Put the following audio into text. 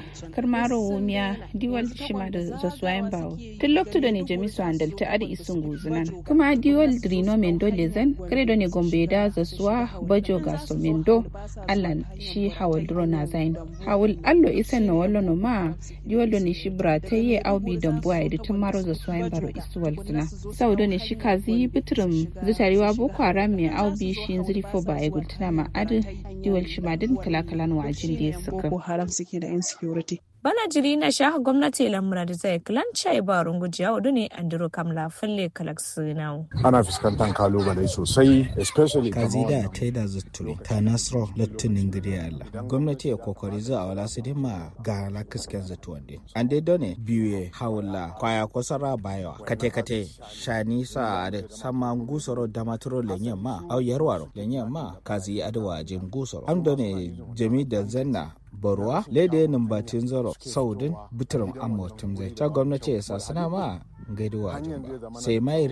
karmaro wumiya diwal shima da zasuwayen bawo tun loktu da ne jamisu handalta adi isun guzunan kuma diwal drino mendo lezen kredo ne gombe da zasuwa bajo gaso mendo allan shi hawal duro na zain hawal allo isan na wallo no ma diwal ne shi brataye aubi dambuwa ya tun maro zasuwayen baro isuwal zina sau da ne shi kazi bitirin zutarewa boko haram mai aubi shi zirifo ba ya gultuna ma adi diwal shi ma din kala-kalan wajin da ya suka. haram suke da insecurity. bana jiri na shaha gwamnati lamura da zai kilanca ba rungujiya wadu ne andiro kamla falle kalaksinau. ana fuskantar kalubale sosai especially kazida ta yi da zutturu ta nasro lattunin gidi Allah gwamnati ya kokari za a wala su ma ga la kisken zatu wande an dai done biye hawula kwaya kosara bayawa kate kate shani sa ade sama gusoro damaturo lenyen ma au yarwaro lenyen ma kazi adwa jin gusoro am done jami da zanna barwa lede numbatin zaro saudin bitirin amotum zai ta gwamnati ya sa suna ma gaiduwa sai mai